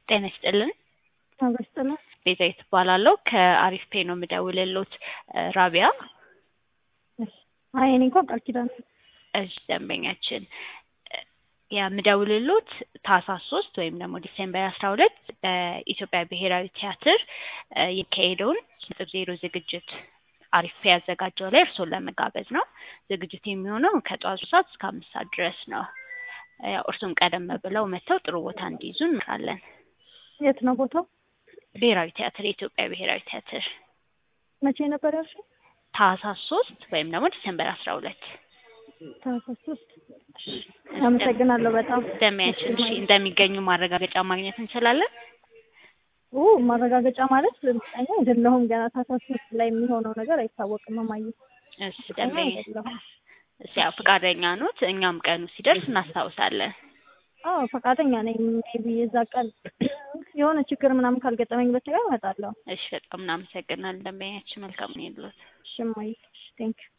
ጤና ይስጥልን። አበስጥላ ቤዛዊት እባላለሁ ከአሪፍ ፔ ነው የምደውልልዎት። ራቢያ አይ እኔ እንኳን ቃል ኪዳን እሺ ደንበኛችን የምደውልልዎት ታህሳስ ሶስት ወይም ደግሞ ዲሴምበር አስራ ሁለት በኢትዮጵያ ብሔራዊ ቲያትር የሚካሄደውን ነጥብ ዜሮ ዝግጅት አሪፍ ፔ ያዘጋጀው ላይ እርስዎን ለመጋበዝ ነው። ዝግጅት የሚሆነው ከጠዋቱ ሰዓት እስከ አምስት ሰዓት ድረስ ነው። ያው እርሱም ቀደም ብለው መጥተው ጥሩ ቦታ እንዲይዙ እንመክራለን። የት ነው ቦታው? ብሔራዊ ቲያትር የኢትዮጵያ ብሔራዊ ቲያትር መቼ ነበር ያልሽው? ታህሳስ ሶስት ወይም ደግሞ ዲሴምበር አስራ ሁለት ታህሳስ ሶስት አመሰግናለሁ በጣም ደሚያችን እሺ እንደሚገኙ ማረጋገጫ ማግኘት እንችላለን? ኦ ማረጋገጫ ማለት እርግጠኛ አይደለሁም ገና ታህሳስ ሶስት ላይ የሚሆነው ነገር አይታወቅም እማዬ እሺ ደንበኛ አይደለሁም እሺ ያው ፈቃደኛ ኖት፣ እኛም ቀኑ ሲደርስ እናስታውሳለን። አዎ ፈቃደኛ ነኝ ሜቢ የዛ ቀን የሆነ ችግር ምናምን ካልገጠመኝ በስተቀር እመጣለሁ እሺ በጣም እናመሰግናለን ደንበኛችን መልካም ነው ይሉት እሺ እማዬ ቴንኪው